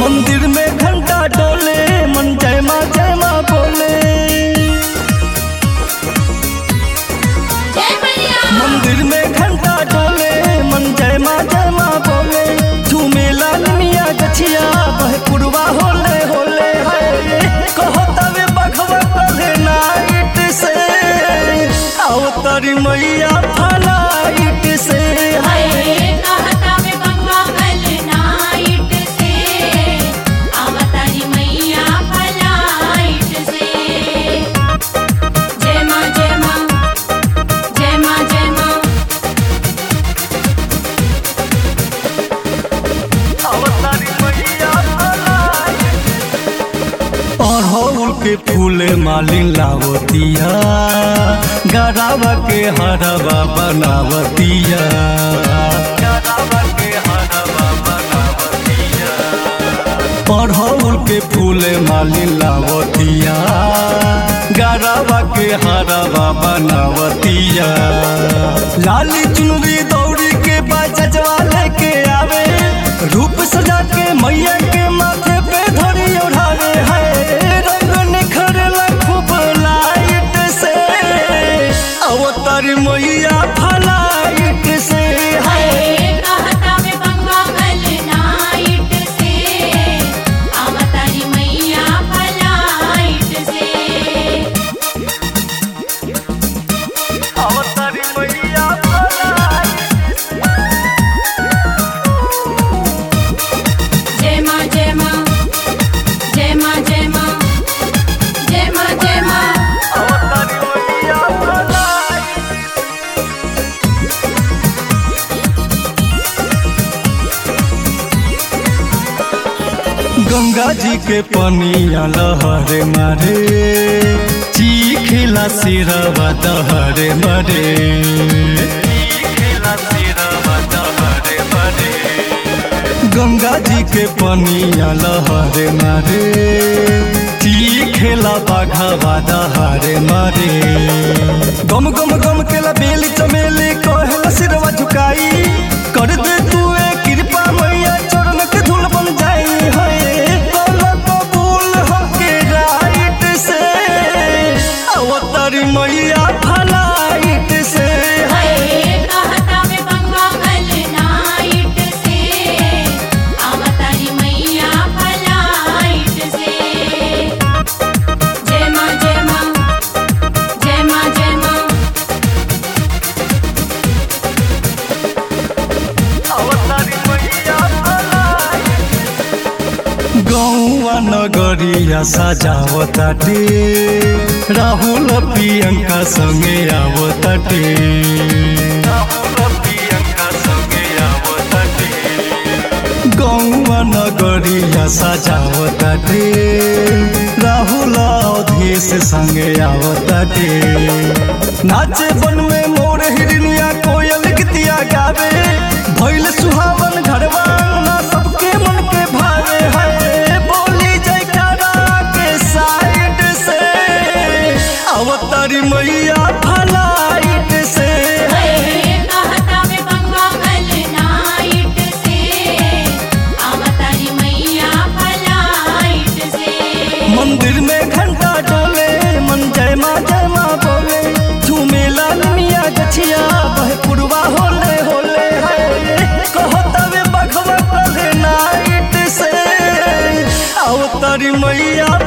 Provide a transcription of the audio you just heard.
मंदिर में घंटा डोले मन जय माँ जय माँ बोले जय मैया मंदिर में घंटा डोले मन जय माँ जय माँ बोले झूमेला मिया गछिया बह पुरवा होले होले है कहो तवे बघवा पले नाइट से आओ तारी मैया फलाइट से हाय कहता में बंगवा कल नाइट से अवतारी मैया फलाइट से जय माँ जय माँ जय माँ जय माँ आओ तारी मैया फलाइट अड़हुल के फूले मालिन लावतिया गरावा के हरवा बनावतिया गरावा के हरवा बनावतिया अड़हुल के फूले मालिन लावतिया गरावा के हरवा बनावतिया लाली चुनरी दौड़ी के बाजवा लेके आवे रूप सजा के मैया के माथे पे धरी ओढ़ावे है रंग निखरला खूब लाइट से अवतार मैया फलाइट से है हाय कहता में बंगवा कल नाइट से अवतारी मैया फलाइट से अवतार मैया फलाइट जय माँ जय माँ जय माँ जय माँ जय माँ जय माँ अवतार मैया फलाइट गंगा जी के पनिया लहरे मारे चीखिला सिरवा दहरे मरे चीखिला सिरवा दहरे मरे गंगा जी के पनिया लहरे मारे चीखेला बाघावा दहरे मारे गम गम गम केला बेली चमेली कहेला सिरवा झुकाई कर दे तू ए कृपा मैया चरण के धूल बन जाई है तोला कबूल होके राइट से अवतारी मैया फलाइट से हाय कहता में बंगवा कल नाइट से अवतारी मैया फलाइट से जय माँ जय माँ जय माँ जय माँ अवतारी मैया फलाइट गौआ नगरिया सजावताटे राहुल प्रियंका संगे आवताटे राहुल प्रियंका संगे आवताटे गौआ नगरिया सजावताटे राहुल अवधेश संगे आवताटे नाचे बन में मोर हिरनिया कोयल गीतिया गावे भैल सुहावन घरवा ना सबके मन के भावे है बोली जयकारा के साइड से अवतारी मैया फलाइट से हाय कहता में बंगवा कल नाइट से अवतारी मैया फलाइट से मंदिर में घंटा डोले मन जय माँ जय माँ बोले झूमेला मिया गछिया बह पुरवा होले होले है कहो तवे बघवा पले नाइट से अवतारी मैया